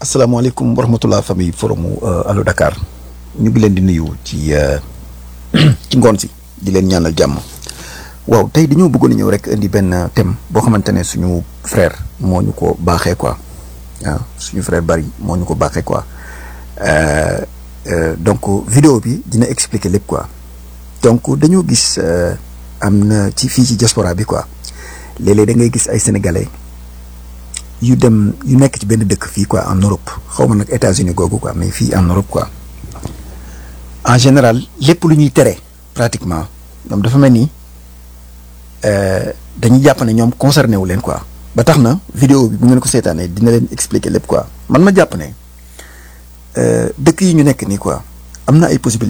asalaamaaleykum wa rahmatulah famille forum Allo Dakar ñu ngi leen di nuyu ci ci ngoon si di leen ñaanal jàmm waaw tey dañoo bëggoon a ñëw rek indi benn thème boo xamante ne suñu frère moo ñu ko baaxee quoi waaw suñu frère bari moo ñu ko baaxee quoi donc vidéo bi dina expliquer lépp quoi donc dañoo gis am na ci fii ci diaspora bi quoi léeg-léeg da ngay gis ay sénégalais. yu dem yu nekk ci benn dëkk fii quoi en Europe xaw ma nag États-Unis googu quoi mais fii en Europe quoi en général lépp lu ñuy tere pratiquement ñoom dafa mel ni dañuy jàpp ne ñoom concerné wu leen quoi. ba tax na vidéo bi bu ngeen ko seetaanee dina leen expliquer lépp quoi man ma jàpp ne dëkk yi ñu nekk nii quoi am na ay possibilités.